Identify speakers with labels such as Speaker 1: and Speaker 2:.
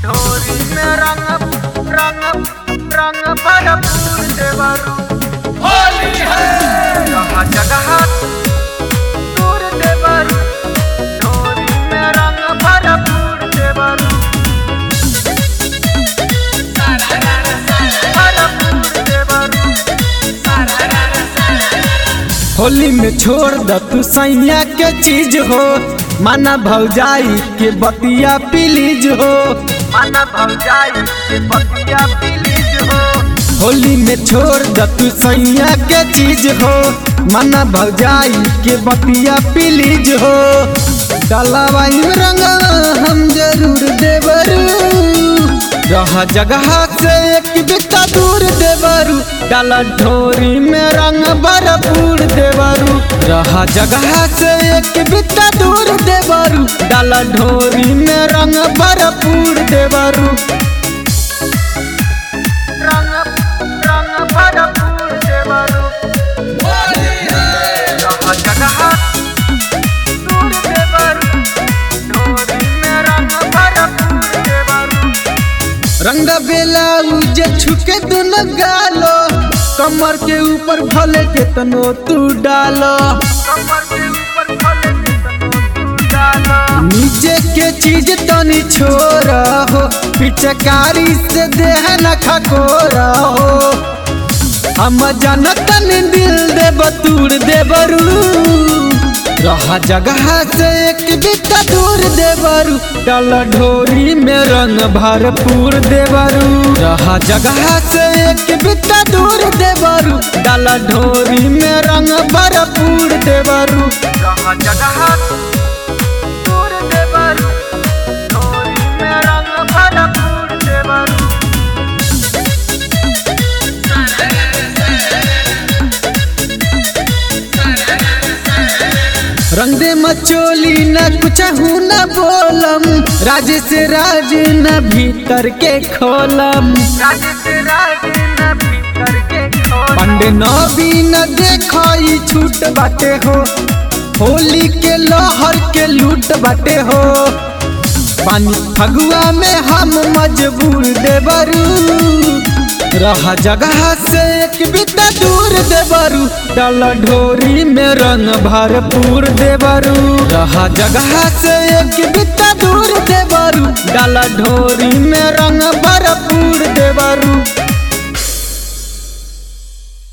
Speaker 1: ढोरी में रंग रंग रंग भरपूर देवरू
Speaker 2: होली है
Speaker 1: जगह जगह दूर देवरू ढोरी में रंग भरपूर देवरू भरपूर देवरू
Speaker 3: होली में छोड़ द तू सैया के चीज हो माना भौजाई के बतिया प्लीज हो
Speaker 1: माना भौजाई के पतिया प्लीज हो
Speaker 3: होली में छोड़ द तू सैया के चीज हो माना भौजाई के बतिया प्लीज हो डलावाई में रंगा हम जरूर देवरू रह जगह से एक बिता दूर देवरू डाला ढोरी में रंग भरपूर देवरू रह जगह से एक बिता दूर देवरू डाला ढोरी में रंग भरपूर देवरू
Speaker 1: रंग रंग भरपूर देवरू
Speaker 2: होली है
Speaker 1: जगह जगह दूर देवरू ढोरी में रंग भरपूर देवरू
Speaker 3: रंग बेला उजे छुके दुन गालो कमर के ऊपर भले के तनो तू डालो
Speaker 1: कमर के ऊपर खोले के तनो तू डालो
Speaker 3: नीचे के चीज तनी छोरा हो पिचकारी से देह न खकोरा हो हम जनतन दिल दे बतूर दे बरू रहा जगह से एक बिता दूर देवरू डल ढोरी में रंग भरपूर देवरू रहा जगह से एक बिता दूर देवरू डल ढोरी में रंग भरपूर देवरू
Speaker 1: जगह जगह दूर देवरू ढोरी में रंग भरपूर देवरू
Speaker 3: रंग दे मचोली न कुछ हूँ न बोलम राज से राज न भीतर के खोलम
Speaker 1: राज से राज न भीतर के खोल
Speaker 3: पंडे न भी न देखो ई छूट बाटे हो होली के लोहर के लूट बाटे हो पानी फगुआ में हम मजबूर देवरू रहा जगह से एक बिता दूर देवरू डल ढोरी में रंग भरपूर देवरू रहा जगह से एक बिता दूर देवरू डल ढोरी में रंग भरपूर देवरू